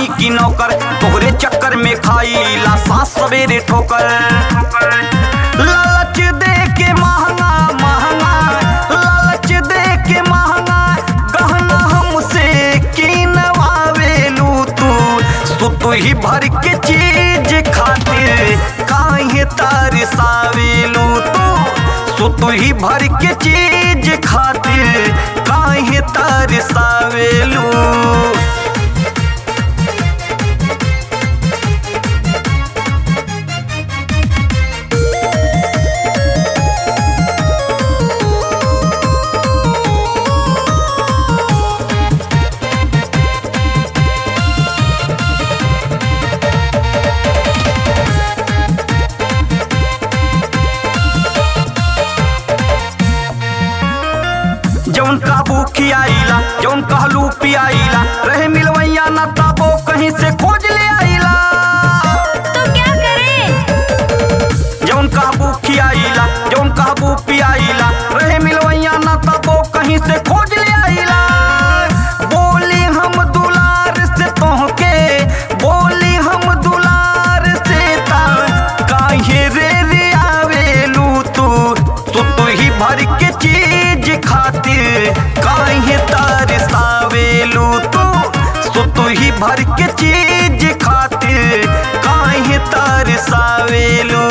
हई की नौकर तोहरे चक्कर में खाईला सांस सवेरे ठोकर लालच दे के महंगा महंगा लालच दे के महंगा गहना हमसे किनवावेलू तू सुतु ही भर के चीज खातिर काहे तरसावेलू तू सुतु ही भर के चीज खातिर काहे तरसावेलू जौन काबू खियाइला जौन कहलू पियाइला रहे मिलवैया ना ताबो कहीं से खोज ले आइला तो क्या करें जौन काबू खियाइला जौन काबू पियाइला रहे मिलवैया ना ताबो कहीं से खोज ले आइला बोली हम दुलार से तोहके बोली हम दुलार से ता काहे रे रे आवेलू तू तू तू ही भर के चीज खातिर काहे तरसावेलू तू सो तू ही भर के चीज खातिर काहे तरसावेलू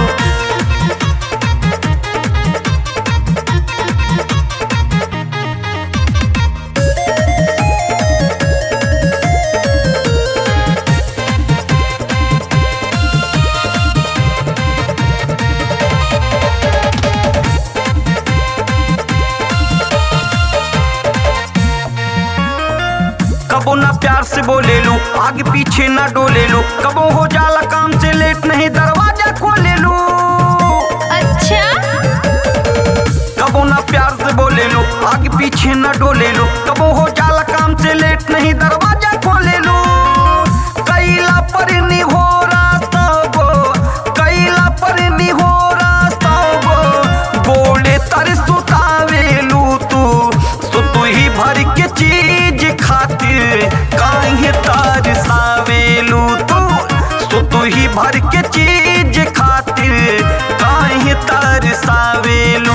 कबो ना प्यार से बोले लू आगे पीछे ना डोले लू कबो हो जाला काम से लेट नहीं दरवाजा खोले लू अच्छा कबो ना प्यार से बोले लू आगे पीछे ना डोले लू कबो हो जाला काम से लेट नहीं दरवाजा खोले लू कैला पर हो रास्तबो कैला पर हो रास्तबो बोले तर सुतावेलू तू सुतु ही भर के चीज खातिर काहे तरसावेलू तू सुतु ही भर के चीज खातिर काहे तरसावेलू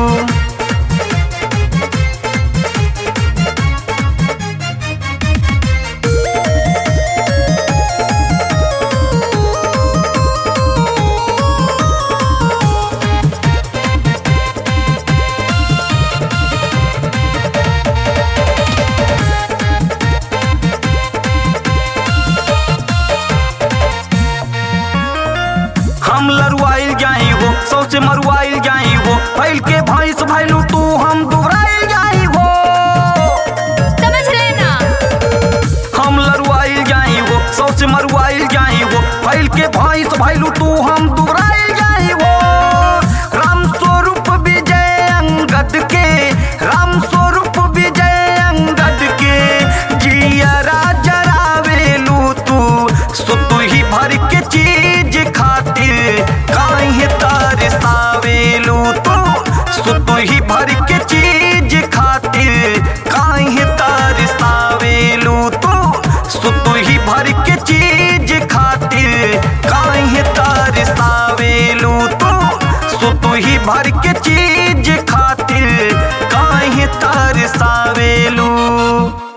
हम लरुआइल जाई हो सौ से मरुआइल जाई हो फैल के भैंस भैलू तू हम दुबराइल जाई हो समझ लेना हम लरुआइल जाई हो सौ से मरुआइल जाई हो फैल के भैंस भैलू तू हम दुबराइल जाई हो राम स्वरूप विजय अंगद के राम स्वरूप विजय अंगद के जिया राजरावेलू तू सुतु ही भर के चीज खातिर काहे तरसावेलू तू सुतु ही भर के चीज खातिर काहे तरसावेलू तू सुतु ही भर के चीज खातिर काहे तरसावेलू तू सुतु ही भर के चीज खातिर काहे तरसावेलू